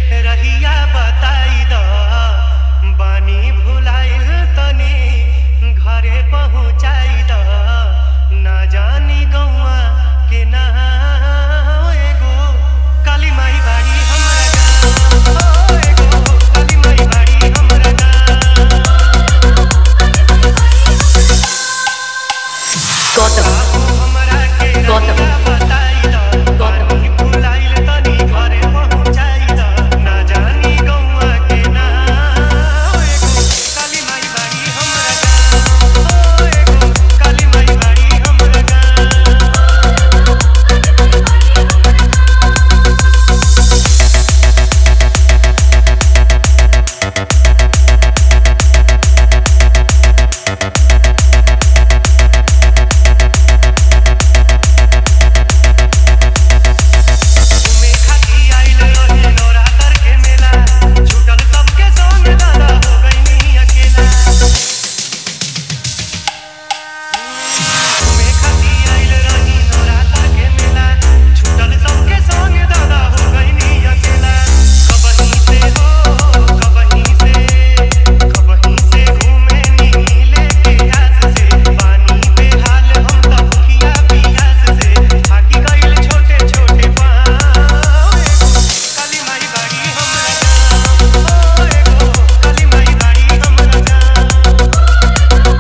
रहिया बताई द बानी भुलाइल तनी घरे पहुँचाई द ना जानी गौआ के ना एगो काली माई बाड़ी हमरा गाँव ओ एगो काली माई बाड़ी हमरा गाँव गौतम हमरा के गौतम। रहिया बताई द गौतम। बानी भुलाइल तनी घरे पहुँचाई द ना जानी गौआ के ना एगो काली माई बाड़ी हमरा गाँव ओ एगो काली माई बाड़ी हमरा गाँव घूमे खाती आइल रहे नवरात्र के मेला छूटल सबके संग दादा हो गइनी अकेला घूमे खाती आइल रही नवरात्र के मेला छूटल सबके संग दादा हो गइनी अकेला कबहीं से हो कबहीं से कबहीं से घूमे नीले के आस से पानी पे हाल हम त भुखिया पियास से थाकी गइल छोटे छोटे पाँव एगो काली माई बाड़ी हमरा गाँव ओ एगो काली माई बाड़ी हमरा गाँव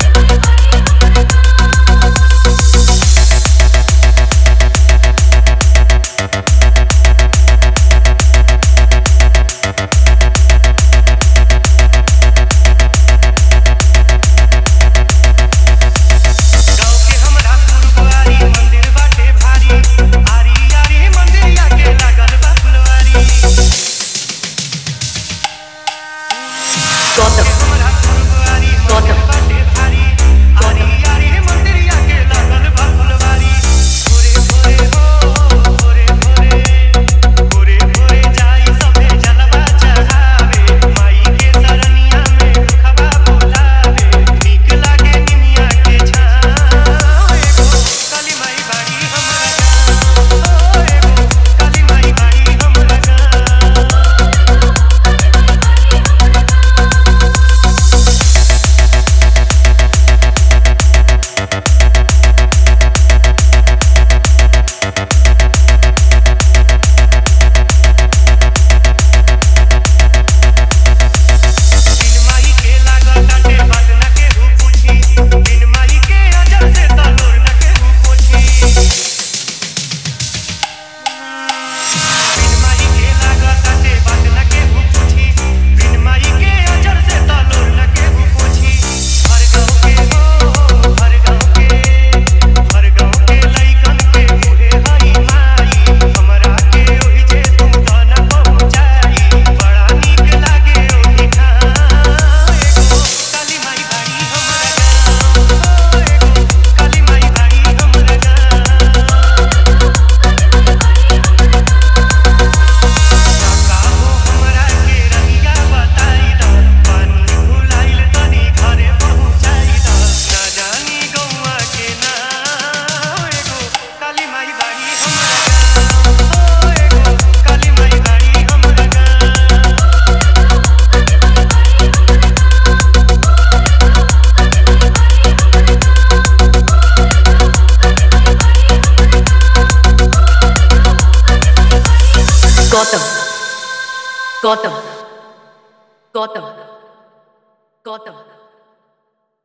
गाँव के हमरा फुलवारी मंदिर बाटे भारी आरी आरी मंदिरिया के लागल बा फुलवारी गौतम हमरा फुलवारी मंदिर गौतम। बाटे भारी आरी आरी मंदिरिया के लागल बा फुलवारी भोरे भोरे हो भोरे भोरे भोरे भोरे जाई सभे जलवा चढ़ावे माई के सरनिया में दुखवा भुलावे नीक लागे निमिया के छाँव एगो काली माई बाड़ी हमरा गाँव ओ एगो काली माई बाड़ी हमरा गाँव बिन माई के लागल डाटे बात न केहू पूछी बिन माई के अजर से तलोर न केहू पोछी बिन माई के लागल डाटे बात न केहू पूछी बिन माई के अजर से तलोर न केहू पोछी हर गाँव के हो हर गाँव के हर गाँव के लइकन के मुहे हई माई हमरा के ओहि जे तू न पहुँचाई बड़ा नीक लागे ओहि ठाम एगो काली माई बाड़ी हमरा गाँव ओ एगो काली माई बाड़ी हमरा गाँव काका हो हमरा के रहिया बताई द पानी भुलाइल तनी घरे पहुँचाई द ना जानी गौआ के ना एगो काली माई बाड़ी हमरा गाँव ओ एगो काली माई बाड़ी हमरा गाँव गौतम गौतम गौतम गौतम